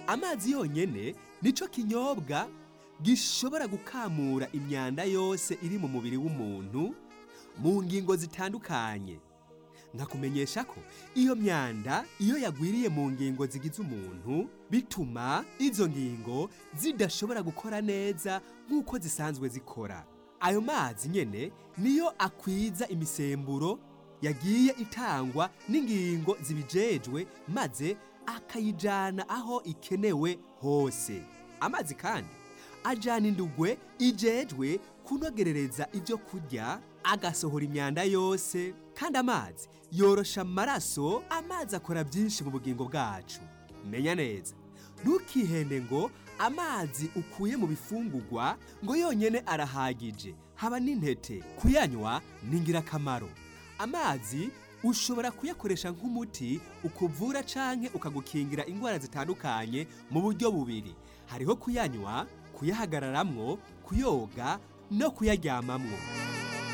amazi yonyene nico kinyobwa gishobora gukamura imyanda yose iri mu mubiri w'umuntu mu ngingo zitandukanye nkakumenyesha ko iyo myanda iyo yagwiriye mu ngingo zigize umuntu bituma izo ngingo zidashobora gukora neza nk'uko zisanzwe zikora ayo mazi nyene niyo akwiza imisemburo yagiye itangwa n'ingingo zibijejwe maze akayijana aho ikenewe hose amazi kandi ajana indugwe ijejwe kunogerereza ibyo kurya agasohora imyanda yose kandi amazi yorosha amaraso amazi akora byinshi mu bugingo bwacu menya neza ntukihende ngo amazi ukuye mu bifungurwa ngo yonyene arahagije haba n'intete kuyanywa ni ingirakamaro amazi ushobora kuyakoresha nk'umuti ukuvura canke ukagukingira indwara zitandukanye mu buryo bubiri hariho kuyanywa kuyahagararamwo kuyoga no kuyaryamamwo